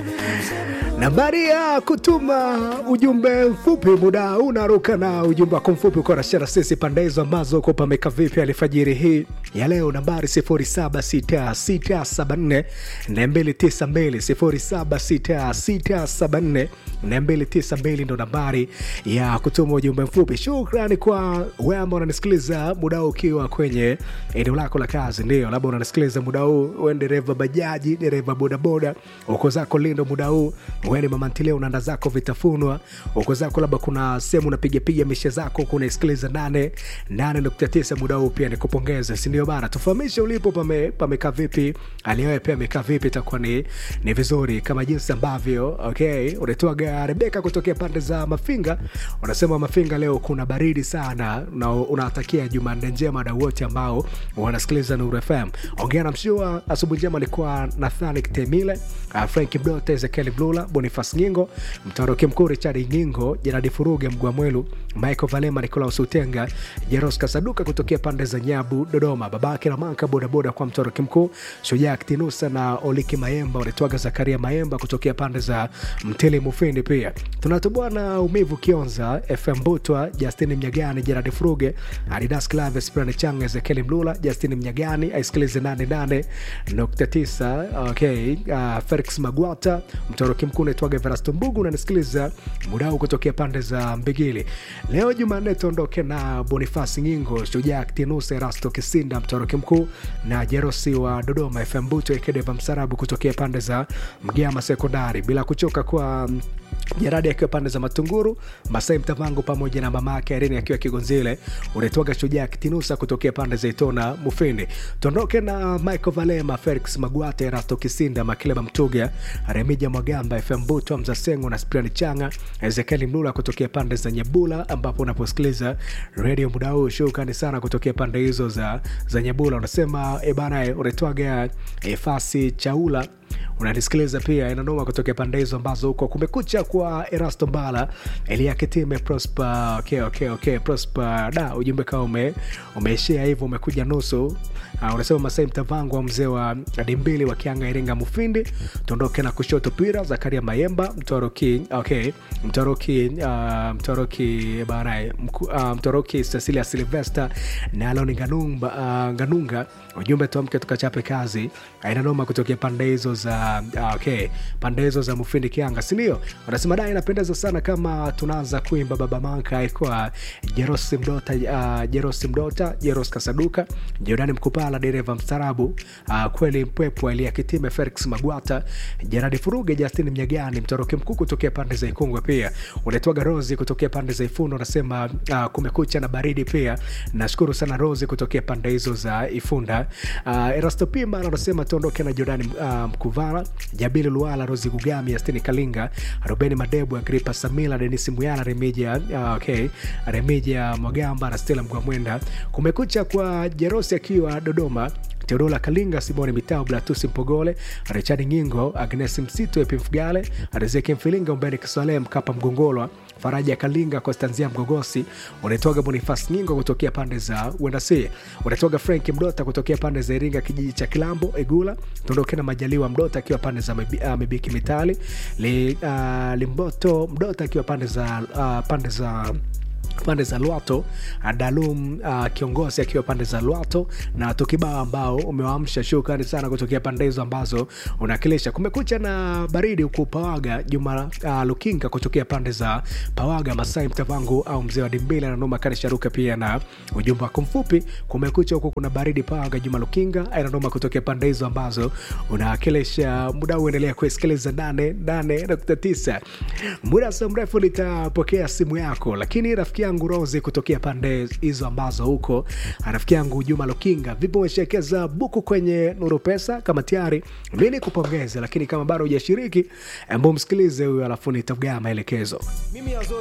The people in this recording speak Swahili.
Nambari ya kutuma ujumbe mfupi, muda unaruka na ujumbe wako mfupi uko na shara sisi pande hizo ambazo uko pameka vipi alfajiri hii ya leo, nambari 076674 292 076674 ndo nambari ya kutuma ujumbe mfupi. Shukrani kwa wewe ambao unanisikiliza muda huu ukiwa kwenye eneo lako la kazi, ndio labda unanisikiliza muda huu, wewe dereva bajaji, dereva bodaboda, uko zako Lindo muda huu wewe ni mama ntilia unaanda zako vitafunwa uko zako labda kuna sehemu unapigapiga mishe zako kunaisikiliza nane nane nukta tisa muda huu pia nikupongeze sindio bana tufahamishe ulipo pame, pamekaa vipi aliwewe pia amekaa vipi itakuwa ni, ni vizuri kama jinsi ambavyo okay unatoaga rebeka kutokea pande za mafinga unasema mafinga leo kuna baridi sana na unawatakia jumanne njema na wote ambao wanasikiliza nuru fm ongea na mshua asubuhi njema alikuwa nathani temile uh, frank mdote ezekiel blula bonifas nyingo mtaroki mkuu richard nyingo jeradi furuge mgwamwelu michael valema nicolaus utenga jeros kasaduka kutokea pande za nyabu dodoma babake ramanka bodaboda kwa mtoroki mkuu shujaa ktinusa na oliki mayemba unaitwaga zakaria mayemba kutokea pande za mtili mufindi pia tunatoboa na umivu kionza fm butwa justini mnyagani jeradi furuge adidas claves prani changa ezekieli mlula justini mnyagani aisikilize 88.9 okay uh, felix magwata mtoroki mkuu naitwaga verasto mbugu unanisikiliza muda huu kutokea pande za mbigili leo jumanne tuondoke na bonifasi nyingo shujaa tinus erasto kisinda mtoroki mkuu na jerosi wa dodoma fm buto ekedeva msarabu kutokea pande za mgama sekondari bila kuchoka kwa Jeradi akiwa pande za Matunguru, Masai Mtavangu pamoja na mama yake Irene akiwa Kigonzile, unaitwaga Shujaa Kitinusa kutokea pande za Itona Mufindi. Tuondoke na Michael Valema, Felix Magwate, Rasto Kisinda, Makileba Mtuga, Remija Mwagamba, FM Buto, Mzasengo na Spiani Changa, Ezekieli Mlula kutokea pande za Nyabula, ambapo unaposikiliza redio muda huu. Shukrani sana kutokea pande hizo za, za Nyabula. Unasema ebana, unaitwaga Efasi Chaula unanisikiliza pia inanoma kutokea pande hizo ambazo huko kumekucha kwa erasto mbala eliakitime prosper okay, okay, okay. prosper da ujumbe kawa ume, umeishia hivyo umekuja nusu uh, unasema masai mtavangu wa mzee wa dimbili wa kianga iringa mufindi tuondoke na kushoto pira zakaria mayemba mtoroki okay mtoroki uh, mtoroki banae uh, mtoroki cecilia silvester na aloni ganunga, uh, ganunga ujumbe tuamke tukachape kazi ainanoma kutokea pande hizo za uh, okay pande hizo za mufindi kianga sindio wanasema da inapendeza sana kama tunaanza kuimba baba manka kwa jerosi mdota uh, jerosi mdota jeros kasaduka jordani mkupala dereva mstarabu uh, kweli mpwepwa eliakitime felix magwata jeradi furuge justin mnyagani mtoroki mkuu kutokea pande za ikungwe pia unaitwaga rosi kutokea pande za ifundo unasema uh, kumekucha na baridi pia nashukuru sana rosi kutokea pande hizo za ifunda uh, erasto pima anasema tuondoke na jordani uh, mkuvala jabili luala rosi gugami astini kalinga rubeni madebu agripa samila denisi muyala remija uh, okay remija mwagamba na stela mgwamwenda kumekucha kwa jerosi akiwa dodoma teodola kalinga simoni mitao blatusi mpogole richard nyingo agnes msitu epimfugale rizeki mfilinga umbeni kiswale mkapa mgongolwa faraja kalinga kostanzia mgogosi unaitoga bonifas nyingo kutokea pande za uendasi unaitoga frank mdota kutokea pande za iringa kijiji cha kilambo egula tuondoke na majaliwa mdota akiwa pande za mebi, uh, mebiki mitali Li, uh, limboto mdota akiwa pande za uh, pande za pande za lwato dalum uh, kiongozi akiwa pande za lwato na tukibao ambao umewaamsha shukrani sana kutokea pande hizo ambazo unakilisha kumekucha na baridi huku pawaga juma uh, lukinga kutokea pande za pawaga masai mtavangu au mzee wa dimbili ananoma kanisharuka pia na ujumbe wako mfupi kumekucha huku kuna baridi pawaga juma lukinga ananoma kutokea pande hizo ambazo unakilisha muda uendelea kuisikiliza 88.9 muda so mrefu nitapokea simu yako lakini rafiki yangu rosi kutokea pande hizo ambazo huko rafiki yangu juma lokinga vipo umeshekeza buku kwenye nuru pesa kama tayari mimi kupongeza lakini kama bado hujashiriki embo msikilize huyo alafu nitagaa maelekezo mimi Azori